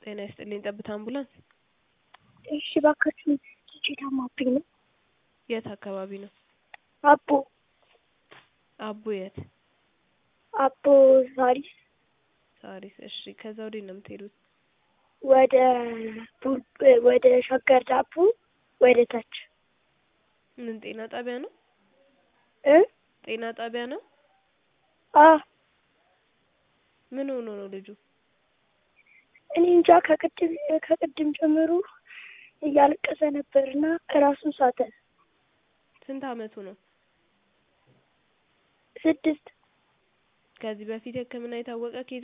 ጤና ይስጥልኝ ጠብታ አምቡላንስ እሺ እባካችሁን ልጄ ታማብኝ ነው። የት አካባቢ ነው? አቦ አቦ የት? አቦ ሳሪስ ሳሪስ እሺ ከዛ ወዴት ነው የምትሄዱት? ወደ ቡል- ወደ ሸገር ዳቦ ወደ ታች ምን ጤና ጣቢያ ነው? እ ጤና ጣቢያ ነው? አ ምን ሆኖ ነው ልጁ? እኔ እንጃ ከቅድም ከቅድም ጀምሮ እያለቀሰ ነበርና ራሱን ሳተ። ስንት አመቱ ነው? ስድስት ከዚህ በፊት ሕክምና የታወቀ ኬዝ